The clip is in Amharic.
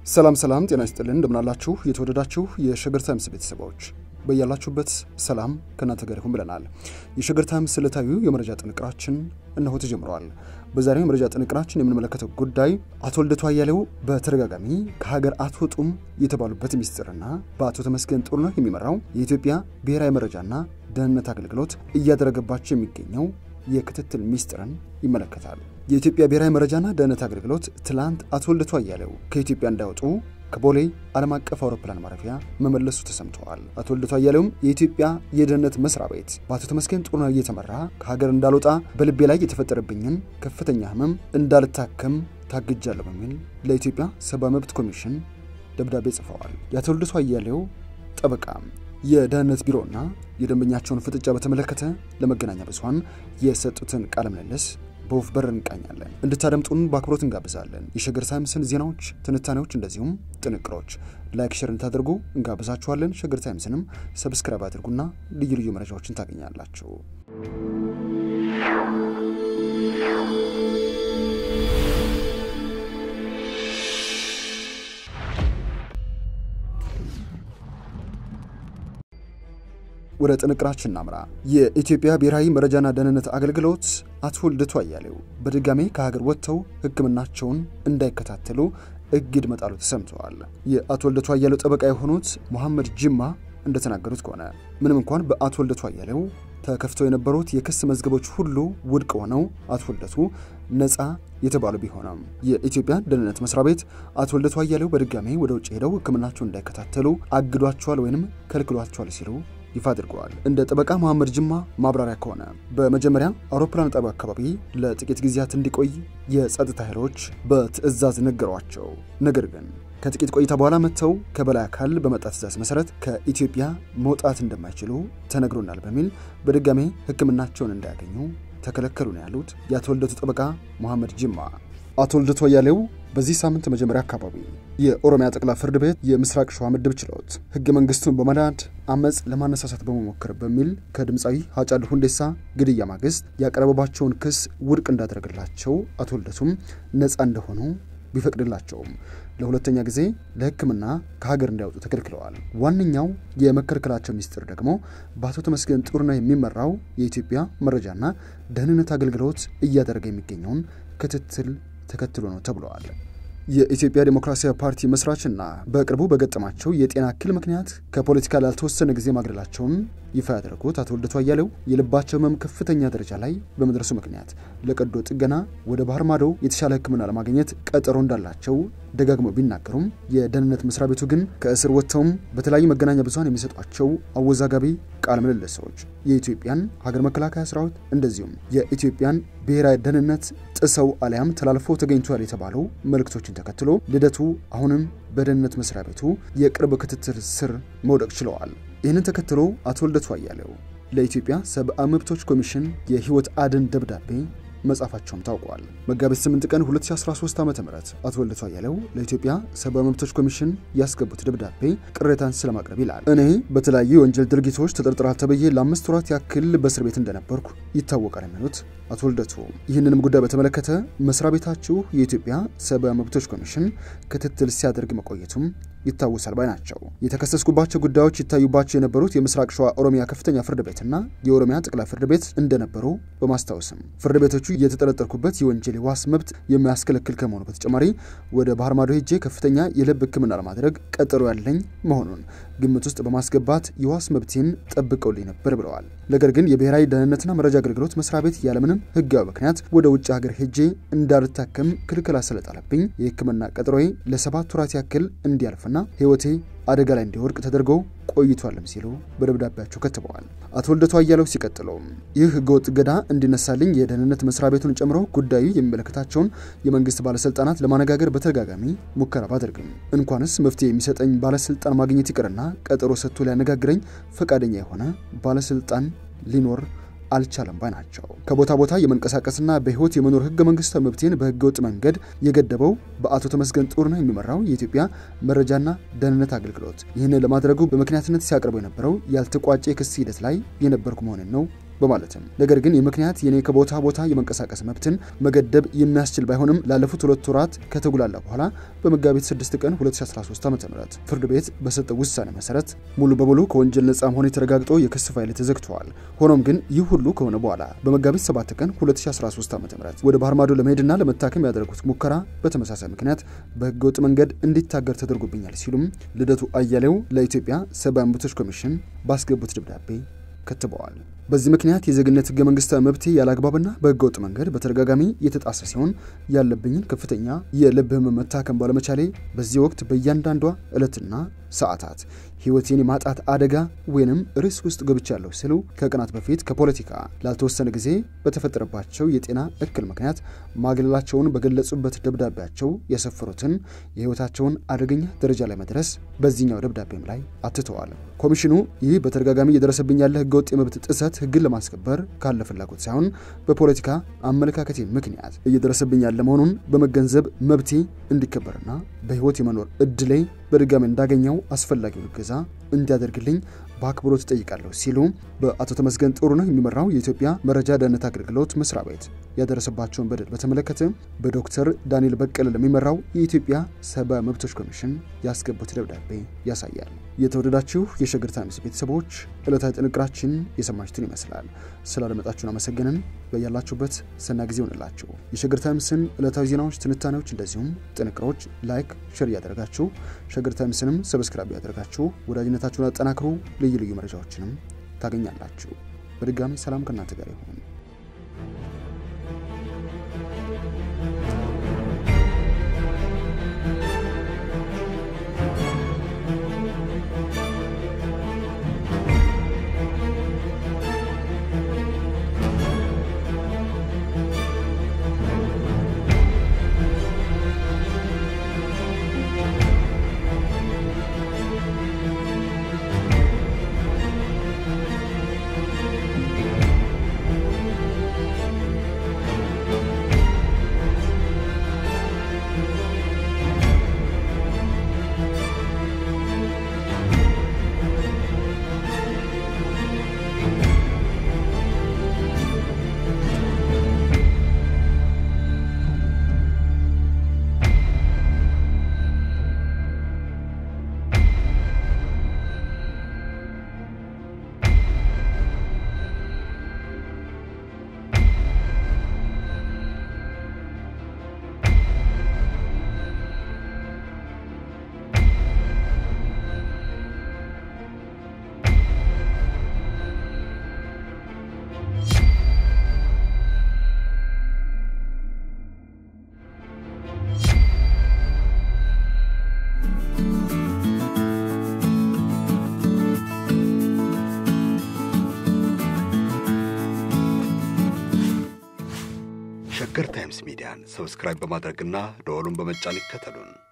ሰላም ሰላም፣ ጤና ይስጥልን እንደምናላችሁ የተወደዳችሁ የሸገር ታይምስ ቤተሰቦች በያላችሁበት ሰላም ከእናንተ ጋር ይሁን ብለናል። የሸገር ታይምስ ዕለታዊው የመረጃ ጥንቅራችን እነሆ ተጀምረዋል። በዛሬው የመረጃ ጥንቅራችን የምንመለከተው ጉዳይ አቶ ልደቱ አያሌው በተደጋጋሚ ከሀገር አትወጡም የተባሉበት ሚስጥርና በአቶ ተመስገን ጥሩነህ የሚመራው የኢትዮጵያ ብሔራዊ መረጃና ደህንነት አገልግሎት እያደረገባቸው የሚገኘው የክትትል ሚስጥርን ይመለከታል። የኢትዮጵያ ብሔራዊ መረጃና ደህንነት አገልግሎት ትላንት አቶ ልደቱ አያሌው ከኢትዮጵያ እንዳይወጡ ከቦሌ ዓለም አቀፍ አውሮፕላን ማረፊያ መመለሱ ተሰምተዋል። አቶ ልደቱ አያሌውም የኢትዮጵያ የደህንነት መስሪያ ቤት በአቶ ተመስገን ጥሩነህ እየተመራ ከሀገር እንዳልወጣ በልቤ ላይ የተፈጠረብኝን ከፍተኛ ሕመም እንዳልታከም ታግጃለሁ በሚል ለኢትዮጵያ ሰብአዊ መብት ኮሚሽን ደብዳቤ ጽፈዋል። የአቶ ልደቱ አያሌው ጠበቃ የደህንነት ቢሮና የደንበኛቸውን ፍጥጫ በተመለከተ ለመገናኛ ብዙኃን የሰጡትን ቃለ ምልልስ በወፍ በር እንቃኛለን። እንድታደምጡን በአክብሮት እንጋብዛለን። የሸገር ታይምስን ዜናዎች፣ ትንታኔዎች እንደዚሁም ጥንቅሮች ላይክ፣ ሸር እንድታደርጉ እንጋብዛችኋለን። ሸገር ታይምስንም ሰብስክራይብ አድርጉና ልዩ ልዩ መረጃዎችን ታገኛላችሁ። ወደ ጥንቅራችን እናምራ። የኢትዮጵያ ብሔራዊ መረጃና ደህንነት አገልግሎት አቶ ልደቱ አያሌው በድጋሜ ከሀገር ወጥተው ሕክምናቸውን እንዳይከታተሉ እግድ መጣሉ ተሰምተዋል። የአቶ ልደቱ አያሌው ጠበቃ የሆኑት መሐመድ ጅማ እንደተናገሩት ከሆነ ምንም እንኳን በአቶ ልደቱ አያሌው ተከፍተው የነበሩት የክስ መዝገቦች ሁሉ ውድቅ ሆነው አቶ ልደቱ ነፃ የተባሉ ቢሆንም የኢትዮጵያ ደህንነት መስሪያ ቤት አቶ ልደቱ አያሌው በድጋሜ ወደ ውጭ ሄደው ሕክምናቸውን እንዳይከታተሉ አግዷቸዋል ወይንም ከልክሏቸዋል ሲሉ ይፋ አድርገዋል። እንደ ጠበቃ መሐመድ ጅማ ማብራሪያ ከሆነ በመጀመሪያ አውሮፕላን ጣቢያ አካባቢ ለጥቂት ጊዜያት እንዲቆይ የጸጥታ ኃይሎች በትዕዛዝ ነገሯቸው። ነገር ግን ከጥቂት ቆይታ በኋላ መጥተው ከበላይ አካል በመጣ ትዕዛዝ መሰረት ከኢትዮጵያ መውጣት እንደማይችሉ ተነግሮናል በሚል በድጋሜ ሕክምናቸውን እንዳያገኙ ተከለከሉ ነው ያሉት የአቶ ልደቱ ጠበቃ መሐመድ ጅማ። አቶ ልደቱ አያሌው በዚህ ሳምንት መጀመሪያ አካባቢ የኦሮሚያ ጠቅላይ ፍርድ ቤት የምስራቅ ሸዋ ምድብ ችሎት ህገ መንግስቱን በመናድ አመፅ ለማነሳሳት በመሞከር በሚል ከድምፃዊ ሃጫሉ ሁንዴሳ ግድያ ማግስት ያቀረበባቸውን ክስ ውድቅ እንዳደረገላቸው አቶ ልደቱም ነፃ እንደሆኑ ቢፈቅድላቸውም ለሁለተኛ ጊዜ ለሕክምና ከሀገር እንዳይወጡ ተከልክለዋል። ዋነኛው የመከልከላቸው ሚስጥር ደግሞ በአቶ ተመስገን ጥሩነህ የሚመራው የኢትዮጵያ መረጃና ደህንነት አገልግሎት እያደረገ የሚገኘውን ክትትል ተከትሎ ነው ተብለዋል። የኢትዮጵያ ዴሞክራሲያዊ ፓርቲ መስራችና በቅርቡ በገጠማቸው የጤና እክል ምክንያት ከፖለቲካ ላልተወሰነ ጊዜ ማግለላቸውን ይፋ ያደረጉት አቶ ልደቱ አያሌው የልባቸው ህመም ከፍተኛ ደረጃ ላይ በመድረሱ ምክንያት ለቀዶ ጥገና ወደ ባህር ማዶ የተሻለ ሕክምና ለማግኘት ቀጠሮ እንዳላቸው ደጋግመው ቢናገሩም የደህንነት መስሪያ ቤቱ ግን ከእስር ወጥተውም በተለያዩ መገናኛ ብዙኃን የሚሰጧቸው አወዛጋቢ ቃለ ምልልሶች የኢትዮጵያን ሀገር መከላከያ ሰራዊት እንደዚሁም የኢትዮጵያን ብሔራዊ ደህንነት ጥሰው አሊያም ተላልፈው ተገኝቷል የተባሉ መልእክቶችን ተከትሎ ልደቱ አሁንም በደህንነት መስሪያ ቤቱ የቅርብ ክትትል ስር መውደቅ ችለዋል። ይህንን ተከትሎ አቶ ልደቱ አያሌው ለኢትዮጵያ ሰብአዊ መብቶች ኮሚሽን የህይወት አድን ደብዳቤ መጻፋቸውም ታውቋል። መጋቢት 8 ቀን 2013 ዓ ም አቶ ልደቱ አያሌው ለኢትዮጵያ ሰብአዊ መብቶች ኮሚሽን ያስገቡት ደብዳቤ ቅሬታን ስለማቅረብ ይላል። እኔ በተለያዩ የወንጀል ድርጊቶች ተጠርጥራል ተብዬ ለአምስት ወራት ያክል በእስር ቤት እንደነበርኩ ይታወቃል የሚሉት አቶ ልደቱ ይህንንም ጉዳይ በተመለከተ መስሪያ ቤታችሁ የኢትዮጵያ ሰብአዊ መብቶች ኮሚሽን ክትትል ሲያደርግ መቆየቱም ይታወሳል ባይ ናቸው። የተከሰስኩባቸው ጉዳዮች ይታዩባቸው የነበሩት የምስራቅ ሸዋ ኦሮሚያ ከፍተኛ ፍርድ ቤትና የኦሮሚያ ጠቅላይ ፍርድ ቤት እንደነበሩ በማስታወስም ፍርድ ቤቶቹ የተጠረጠርኩበት የወንጀል የዋስ መብት የሚያስከለክል ከመሆኑ በተጨማሪ ወደ ባህር ማዶ ሄጄ ከፍተኛ የልብ ሕክምና ለማድረግ ቀጠሮ ያለኝ መሆኑን ግምት ውስጥ በማስገባት የዋስ መብቴን ጠብቀውልኝ ነበር ብለዋል። ነገር ግን የብሔራዊ ደህንነትና መረጃ አገልግሎት መስሪያ ቤት ያለምንም ሕጋዊ ምክንያት ወደ ውጭ ሀገር ሄጄ እንዳልታከም ክልክላ ስለጣለብኝ የሕክምና ቀጠሮዬ ለሰባት ወራት ያክል እንዲያልፍና ህይወቴ አደጋ ላይ እንዲወድቅ ተደርጎ ቆይቷልም ሲሉ በደብዳቤያቸው ከትበዋል። አቶ ልደቱ አያሌው ሲቀጥለውም ይህ ህገወጥ እገዳ እንዲነሳልኝ የደህንነት መስሪያ ቤቱን ጨምሮ ጉዳዩ የሚመለከታቸውን የመንግስት ባለስልጣናት ለማነጋገር በተደጋጋሚ ሙከራ ባደርግም እንኳንስ መፍትሄ የሚሰጠኝ ባለስልጣን ማግኘት ይቅርና ቀጠሮ ሰጥቶ ሊያነጋግረኝ ፈቃደኛ የሆነ ባለስልጣን ሊኖር አልቻለም ባይ ናቸው። ከቦታ ቦታ የመንቀሳቀስና በህይወት የመኖር ህገ መንግስታዊ መብቴን በህገ ወጥ መንገድ የገደበው በአቶ ተመስገን ጥሩነህ የሚመራው የኢትዮጵያ መረጃና ደህንነት አገልግሎት ይህንን ለማድረጉ በምክንያትነት ሲያቀርበው የነበረው ያልተቋጨ የክስ ሂደት ላይ የነበርኩ መሆንን ነው በማለትም ነገር ግን ይህ ምክንያት የኔ ከቦታ ቦታ የመንቀሳቀስ መብትን መገደብ የሚያስችል ባይሆንም ላለፉት ሁለት ወራት ከተጉላላ በኋላ በመጋቢት 6 ቀን 2013 ዓ.ም ፍርድ ቤት በሰጠው ውሳኔ መሰረት ሙሉ በሙሉ ከወንጀል ነጻ መሆን ተረጋግጦ የክስ ፋይል ተዘግተዋል። ሆኖም ግን ይህ ሁሉ ከሆነ በኋላ በመጋቢት 7 ቀን 2013 ዓ.ም ወደ ባህር ማዶ ለመሄድና ለመታከም ያደረጉት ሙከራ በተመሳሳይ ምክንያት በህገወጥ መንገድ እንዲታገር ተደርጎብኛል ሲሉም ልደቱ አያሌው ለኢትዮጵያ ሰብአዊ መብቶች ኮሚሽን ባስገቡት ደብዳቤ ከትበዋል። በዚህ ምክንያት የዜግነት ህገ መንግስታዊ መብቴ ያለ አግባብና በህገወጥ መንገድ በተደጋጋሚ የተጣሰ ሲሆን ያለብኝን ከፍተኛ የልብ ህመም መታከም ባለመቻሌ በዚህ ወቅት በእያንዳንዷ ዕለትና ሰዓታት ህይወቴን የማጣት አደጋ ወይንም ሪስክ ውስጥ ገብቻለሁ ሲሉ ከቀናት በፊት ከፖለቲካ ላልተወሰነ ጊዜ በተፈጠረባቸው የጤና እክል ምክንያት ማግለላቸውን በገለጹበት ደብዳቤያቸው የሰፈሩትን የህይወታቸውን አደገኛ ደረጃ ላይ መድረስ በዚህኛው ደብዳቤም ላይ አትተዋል። ኮሚሽኑ ይህ በተደጋጋሚ እየደረሰብኝ ያለ ህገወጥ የመብት ጥሰት ህግን ለማስከበር ካለ ፍላጎት ሳይሆን በፖለቲካ አመለካከቴ ምክንያት እየደረሰብኝ ያለ መሆኑን በመገንዘብ መብቴ እንዲከበርና በህይወት የመኖር እድሌ በድጋሚ እንዳገኘው አስፈላጊውን እገዛ እንዲያደርግልኝ በአክብሮት እጠይቃለሁ ሲሉ በአቶ ተመስገን ጥሩነህ የሚመራው የኢትዮጵያ መረጃ ደህንነት አገልግሎት መስሪያ ቤት ያደረሰባቸውን በደል በተመለከተ በዶክተር ዳንኤል በቀለ ለሚመራው የኢትዮጵያ ሰብአዊ መብቶች ኮሚሽን ያስገቡት ደብዳቤ ያሳያል። የተወደዳችሁ የሸገር ታይምስ ቤተሰቦች ዕለታዊ ጥንቅራችን የሰማችሁትን ይመስላል። ስላደመጣችሁን አመሰግንን። በያላችሁበት ሰና ጊዜ ሆንላችሁ። የሸገር ታይምስን ዕለታዊ ዜናዎች፣ ትንታኔዎች እንደዚሁም ጥንቅሮች ላይክ፣ ሼር እያደረጋችሁ ሸገር ታይምስንም ሰብስክራይብ ያደረጋችሁ ወዳጅነታችሁን አጠናክሩ። ልዩ ልዩ መረጃዎችንም ታገኛላችሁ። በድጋሚ ሰላም ከእናንተ ጋር ይሁን። ሸገር ታይምስ ሚዲያን ሰብስክራይብ በማድረግና ደወሉን በመጫን ይከተሉን።